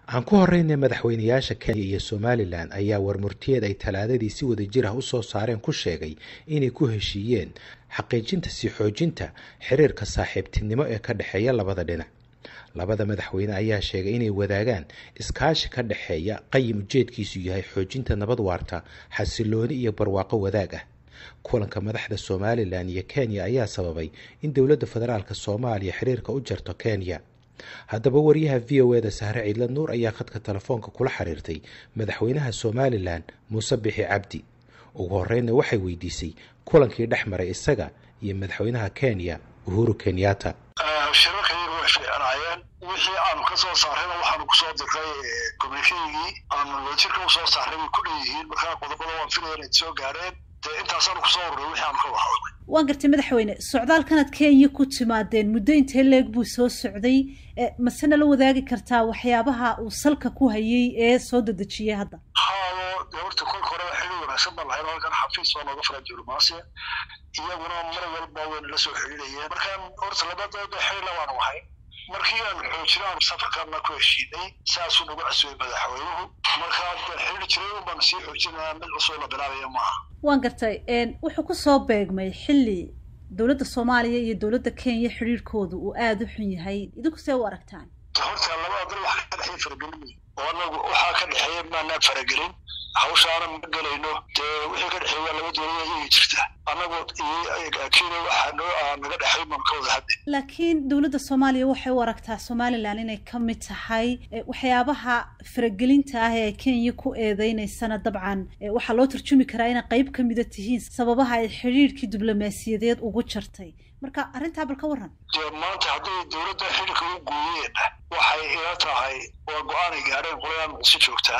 aan ku horeynay madaxweynayaasha kenya iyo somalilan ayaa warmurtiyeed ay talaadadii si wada jir ah u soo saareen ku sheegay inay ku heshiiyeen xaqiijinta sii xoojinta xiriirka saaxiibtinimo ee ka dhexeeya labada dhinac labada madaxweyne ayaa sheegay inay wadaagaan iskaashi ka dhexeeya qayim ujeedkiisu yahay xoojinta nabad waarta xasilooni iyo barwaaqo wadaag ah kulanka madaxda somalilan iyo kenya ayaa sababay in dowladda federaalk soomaaliya xiriirka u jarto kenya haddaba wariyaha v o eda sahre ciidla nuur ayaa khadka telefoonka kula xiriirtay madaxweynaha somalilan muuse bixi cabdi ugu horreynna waxay weydiisay kulankii dhex maray isaga iyo madaxweynaha kenya uhuru kenyatta shirarkayga way fiicnaayeen wixii aanu ka soo saarrayna waxaanu kusoo dirray communikeygii aanu wadajirka usoo saarray way ku dhanyihiin markaa qodobada waan filaya inay soo gaareen dee intaasaanu kusoo urray wixii aanu ka wahadlay waan gartay madaxweyne socdaalkanaad kenya ku timaadeen muddo intee leeg buu soo socday masena la wadaagi kartaa waxyaabaha uu salka ku hayay ee soo dedejiyay hadda haado dee horta kolka hore xili wanaagsan baan lahayn halkan xafiis baa nooga furan diblomaasiya iyaguna mar walba wayna la soo xidhiidhayeen markaan horta labadooda xilila waanu ahay markii aan xoojina aanu safarkaana ku heshiinay saasuu nagu casuway madaxweynuhu markaa xidhi jiray un baanu sii xoojinaa mid cusub la bilaabaya maaha waan gartay wuxuu ku soo beegmay xilli dowladda soomaaliya iyo dowladda kenya xidhiirhkooda uu aada u xun yahay idinku see u aragtaan horta labada dal waxaa ka dhexeeya faragelin oo anagu waxaa ka dhexeeya maanaan faragelin hawshaana ma gelayno dee wixii ka dhexeeya laba dowlada iyagi jirta annagu kenya waxaa noo naga dhexay baan ka wada hadlay laakiin dowladda soomaaliya waxay u aragtaa somalilan inay ka mid tahay waxyaabaha faragelinta ah ee ay kenya ku eedeynaysana dabcan waxaa loo tarjumi karaa inay qayb ka mida tihiin sababaha ay xidhiirhkii diblomaasiyadeed ugu jartay marka arrintaa bal ka warran dee maanta hadday dowladda xidhiirka u gooyeen waxay ila tahay waa go-aanay gaadheen qolayaan muqdisho joogtaa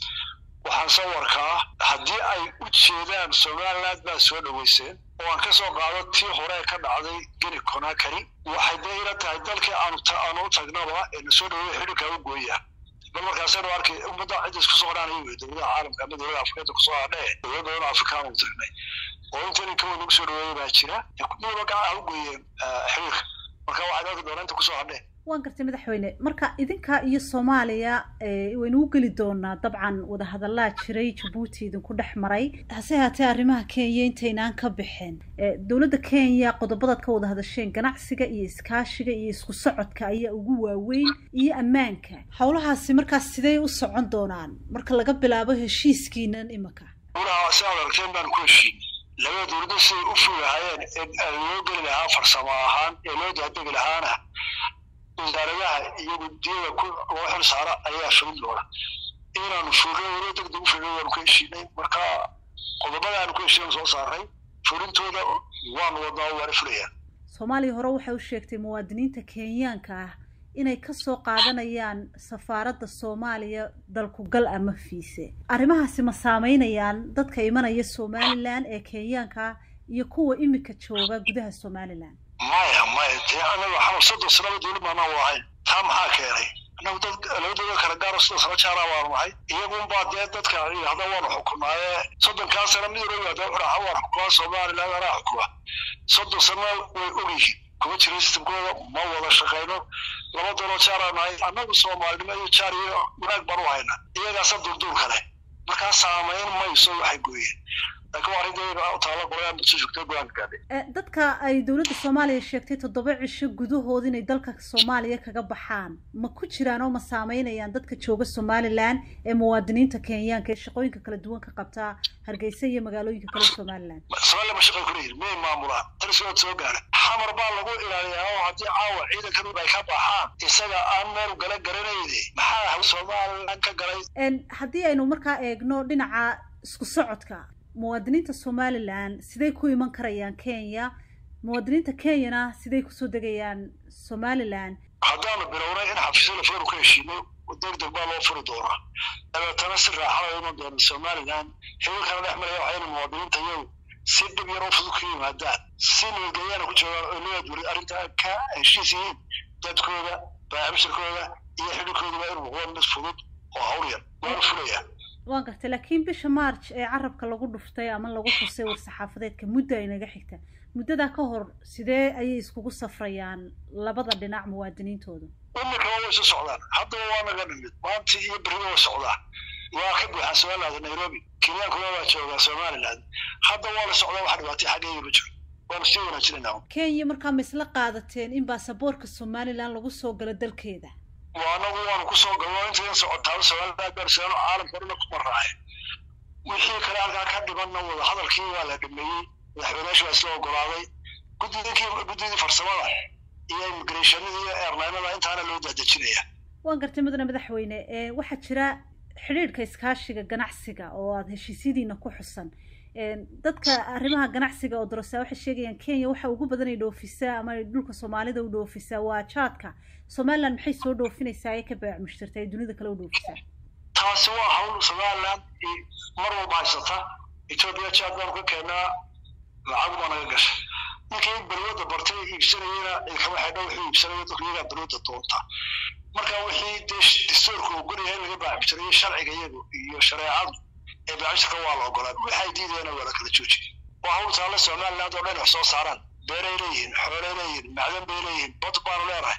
waxaan sawarkaa haddii ay u jeedaan somaliland baa soo dhoweyseen oo aan ka soo qaado tii hore ka dhacday geni conakary waxay dee ila tahay dalkii aanu aanu u tagnaba ee na soo dhaweeya xidhiirkaa u gooya bal markaasaynu arkay ummadda cidda isku soo hadhaanay wey dowladaha caalamka ama dowlada afrikada kusoo hadhee dowlad badan afrikaan u tagnay oo intani kawa nagu soo dhaweeya baa jira kuwaba gacaha u gooyeen xidhiirka marka waxay dalka doona inta kusoo hadheen waan gartay madaxweyne marka idinka iyo soomaaliya waynu u geli doonaa dabcan wadahadallaa jiray jabuuti idinku dhex maray hase haatee arrimaha kenya intaynaan ka bixin dowladda kenya qodobadaad ka wada hadasheen ganacsiga iyo iskaashiga iyo isku socodka ayaa ugu waaweyn iyo ammaanka howlahaasi markaas sidey u socon doonaan marka laga bilaabo heshiiskiinan imika ulaha si aad aragteen baan ku heshiinay labada dowladda siday u fogahaayeen ee loo geli lahaa farsamo ahaan ee loo daadegi lahaana wasaaradaha iyo guddiyada loo xil saara ayaa fulin doona inaanu fulno walo degdeg u fulno waanu ku heshiinay marka qodobada aanu ku heshiina soo saaray fulintooda waanu wadnaa waana fulayaan soomaaliya hore waxay u sheegtay muwaadiniinta kenyaanka ah inay ka soo qaadanayaan safaaradda soomaaliya dalku gal ama fiise arrimahaasi ma saameynayaan dadka imanaya somalilan ee kenyaanka ah iyo kuwa imika jooga gudaha somalilan maya maya dee anaga waxaanu soddon sanaba dowlad maanaa wadahayn taa maxaa keenay annagu dad laba dowlad kala gaaro soddon sano jaaraa baanu nahay iyagunbaa dee dadka yidhahda waanu xukunaaye soddonkaa sana mid uro yihahda wuxuu dhaha waan xukumaa somaliland anaa xukuma soddon sana way ogyihiin kuma jira sistamkooda ma wada shaqayno laba dowlad jaaraa nahay annagu soomaalinimo iyo jaar iyo wanaag baan u hayna iyagaasa durduur kale markaa saamayn mayso waxay gooyeen dadka ay dowladda soomaaliya sheegtay toddoba cisho gudahood inay dalka soomaaliya kaga baxaan ma ku jiraan oo ma saameynayaan dadka jooga somalilan ee muwaadiniinta kenyaanka ee shaqooyinka kala duwan ka qabtaa hargeysa iyo magaalooyinka kale somalilan somaliland ma shaqay kuleeyihin miyay maamulaan talisood soo gaara xamar baa lagu ilaaliyaa oo haddii caawa ciidankan ay ka baxaan isaga aan meel gala garanayne maxaa somaliland ka galay haddii aynu markaa eegno dhinaca isku socodka muwaadiniinta somalilan siday ku iman karayaan kenya muwaadiniinta kenyana siday kusoo degayaan somalilan haddaanu bilownay in xafiisyo la furan ku heshiino deg deg baa loo furi doonaa dabeetana si raaxada iman doona somalilan xiriirkana dhex maraya waxayna muwaadiniinta iyagu si dhib yar oo fudud ku yimaadaan si nabadgelyaana ku joogaan oo nabad weli arrintaa ka heshiis yihiin dadkooda baabshirkooda iyo xidhiirkooduba inuu noqdo mid fudud oo hawl yar waana fulayaa waan gartay laakiin bisha march ee carabka lagu dhuftay ama lagu xusay war-saxaafadeedka muddo ay naga xigta muddadaa ka hor sidee ayay iskugu safrayaan labada dhinac muwaadiniintoodu imikaba way isu socdaan haddaba waa naga nimid maanta iyo beriba way socdaan waa ka buuxaan somaliland nairobi kenyaankuna waa joogaa somaliland hadda waa la socdaa wax dhibaatay xaggayga ma jiro waanu sii wanaajinayna kenya markaa ma isla qaadateen in baasaboorka somaliland lagu soo galo dalkeeda waa anagu waanu kusoo galno intayn socotaaba somaliland baarseeno caalamka odhana kuma raacay wixii kale halkaa ka dhimanna wada hadalkii waa la dhameeyey madaxweyneyaashu waa isla ogolaaday guddidii guddidii farsamada iyo immigrationada iyo airlinada intaana loo daadejinaya waan gartay mudane madaxweyne waxaa jira xidhiidhka iskaashiga ganacsiga oo aada heshiisyadiina ku xusan dadka arrimaha ganacsiga oo dorosaa waxay sheegayaan kenya waxa ugu badan ay dhoofisaa ama ay dhulka soomaalida u dhoofisaa waa jaadka somaliland maxay soo dhoofinaysaa ee ka baac mushtarta ay dunida kale u dhoofisaa taasi waa hawl somaliland mar walba haysata etoobiya jaad baanu ka keenaa lacag baa naga gashay ninkii balwada bartay iibsanayena kama xidho wuxuu iibsanaya dadku iyagaa balwada doonta marka wixii dee dastuurka ogolyahay laga baacbitirayo sharciga iyagu iyo shareecadu ee baacbishirka waa la ogolaa waxay diidayana waa la kala joojiy waa hawl taale somaliland oo dhan wax soo saaraan beeray leeyihiin xoolay leeyihiin macdan bay leeyihiin bad baanu leenahay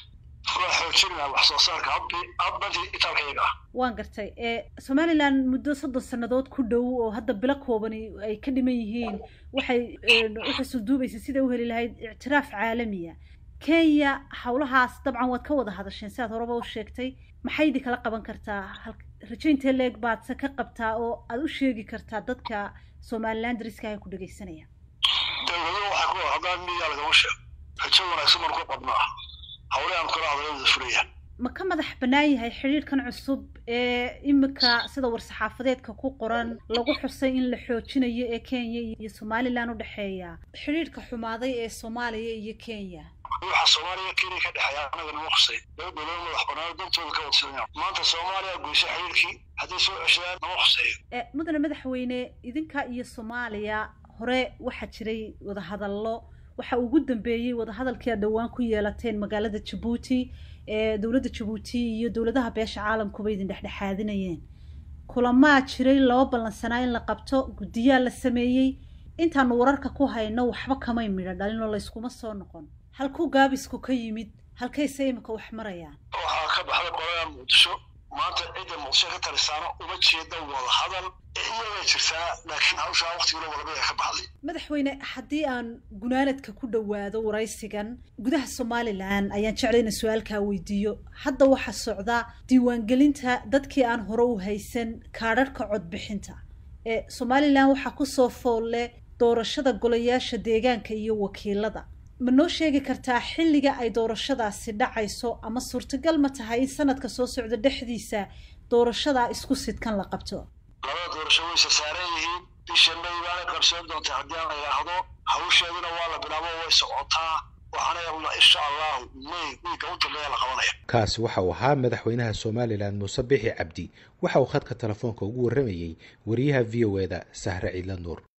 waa xoojinaa wax soo saarka hadbadii itaalka iyaga ah waan gartay somaliland muddo soddon sannadood ku dhow oo hadda bilo koobani ay ka dhiman yihiin waxay uxusuduubaysa siday u heli lahayd ictiraaf caalamiya kenya howlahaas dabcan waad ka wada hadasheen sidaad horeba u sheegtay maxay idin kala qaban kartaa rajaynta leeg baadse ka qabtaa oo aada u sheegi kartaa dadka somaliland dariska ay ku dhegaysanayaan dowlado waxay ku haddaan miyaa lagama sheego rajo wanaagsan baan ku qabnaa hawle aan kula hadalada furayaan ma ka madax bannaan yahay xidhiidhkan cusub ee imika sida war-saxaafadeedka ku qoran lagu xusay in la xoojinayo ee kenya iyo somaliland u dhexeeya xidhiidhka xumaaday ee soomaaliya iyo kenya waxa soomaaliya kenya ka dhexeeya anaga nama khusay laba dowlad madax bannaan dantooda ka wadsanaya maanta soomaaliya goysay xidhiidhkii hadday soo ceshadaan nama khuseeyo mudane madaxweyne idinka iyo soomaaliya hore waxaa jiray wadahadallo waxa ugu dambeeyey wadahadalkii aad dhowaan ku yeelateen magaalada jabuuti ee dowladda jabuuti iyo dowladaha beesha caalamkuba idin dhexdhexaadinayeen kulamaa jiray laba ballansanaa in la qabto guddiyaa la sameeyey intaanu wararka ku hayno waxba kamay midho dhalin oo layskuma soo noqon halkuu gaabisku ka yimid halkayse imika wax marayaan waxaa ka baxday qolada muqdisho maanta cidda muqdisho ka talisaano uma jeeda wada hadal iyagay jirtaa laakiin hawshaa waktigula walba ka baxday madaxweyne haddii aan gunaanadka ku dhowaado waraysigan gudaha somalilan ayaan jeclay ina su-aalkaa weydiiyo hadda waxaa socda diiwaangelinta dadkii aan hore u haysan kaadharhka codbixinta ee somalilan waxaa kusoo foolle doorashada golayaasha deegaanka iyo wakiilada ma noo sheegi kartaa xilliga ay doorashadaasi dhacayso ama suurtagal ma tahay in sanadka soo socda dhexdiisa doorashadaa isku sidkan la qabto labada doorasho wayse saaran yihiin bisha may baanay qabsoon doontaa haddii aan la yidhaahdo hawsheeduna waa la bilaabo way socotaa waxaana insha allahu may wiiga u dambeeya la qabanaya kaasi waxa uu ahaa madaxweynaha somalilan muuse bixi cabdi waxa uu khadka telefoonka ugu warramayey wariyaha v o eda sahre ciidla nuur